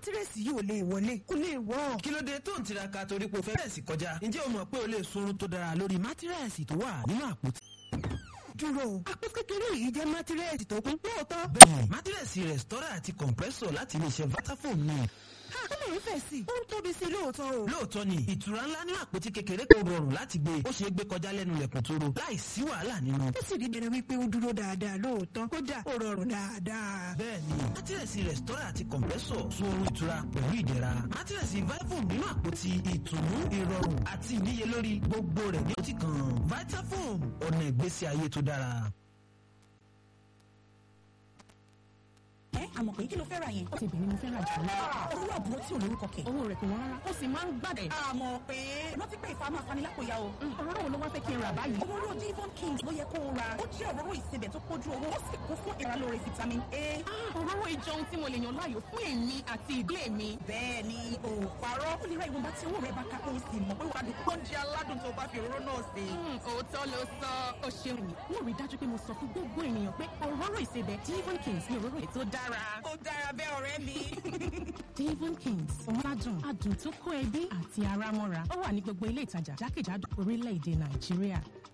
mátírẹ́sì yìí ò lè wọlé kó lè wọ́. kí ló dé tó ń tiraka torí pé o fẹ́ bẹ̀rẹ̀ sí kọjá ǹjẹ́ o mọ̀ pé o lè sunrun tó dára lórí mátírẹ́sì tó wà nínú àpótí. dúró àpò kékeré yìí jẹ́ mátírẹ́sì tó kún lóòótọ́. bẹ́ẹ̀ mátírẹ́sì rẹ̀stọ́rà àti compressor láti iléeṣẹ́ vitafoam náà ó lè fẹ̀ sí i ó ń tóbi sí i lóòótọ́ o. lóòótọ́ ni ìtura ńlá ní àpótí kékeré kan rọrùn láti gbé ó ṣeé gbé kọjá lẹ́nu lẹ̀kùn tó ro láì sí wàhálà nínú. ó sì rí bẹ̀rẹ̀ wípé ó dúró dáadáa lóòótọ́ kódà ó rọrùn dáadáa. bẹ́ẹ̀ni mátírẹ̀sì rẹ̀stọ́rà àti kọ̀m̀pẹ́sọ̀ sun oorun ìtura pẹ̀lú ìdẹ̀ra mátírẹ̀sì vitafoam nínú àpótí ìtùnú ìrọ̀rùn àti ìníyelórí gbogbo rẹ̀ ní òtí kan vitafoam ọ̀nà ìgbésí ayé tó dára. ẹ àmọ̀ pé kí ló fẹ́ ra yẹn. ó ti bẹ̀rẹ̀ mo fẹ́ ra jù lọ. owó àbúrò tí ò lórúkọ kẹ̀. owó rẹ̀ kò wọ́n rárá ó sì máa ń gbàdẹ̀. àmọ̀ pé rántí pé ìfà máa fani lápòyà o. òróró wo ló wá fẹ́ kí n rà báyìí. òróró Devon King ló yẹ kó o ra ó jẹ́ òróró ìsebẹ̀ tó kójú owó ó sì kún fún ìrànlọ́rẹ̀ vitamin A. òróró ìjọ ohun tí mo lè yàn láàyò fún èmi àti ìdílé mi. bẹ́ẹ̀ ni o parọ́ ó lè ra ìwọ̀nba tí owó rẹ̀ bá ká kó o sì mọ̀ pé wàá dùn oúnjẹ aládùn tó bá fi òróró náà sè. òótọ́ ló sọ ó ṣeun mi mo rí dájú pé mo sọ fún gbogbo ènìyàn pé òróró ìsebẹ̀ Devon Kings ni òróró ètò dára. ó dára bẹ́ẹ̀ ọ̀rẹ́ mi. Devon Kings ọ̀làdùn adùn tó kó ẹbí àti ara mọ́ra ó wà ní gbogbo ilé ìtajà jákèjádò orílẹ̀-èdè Nàìjíríà.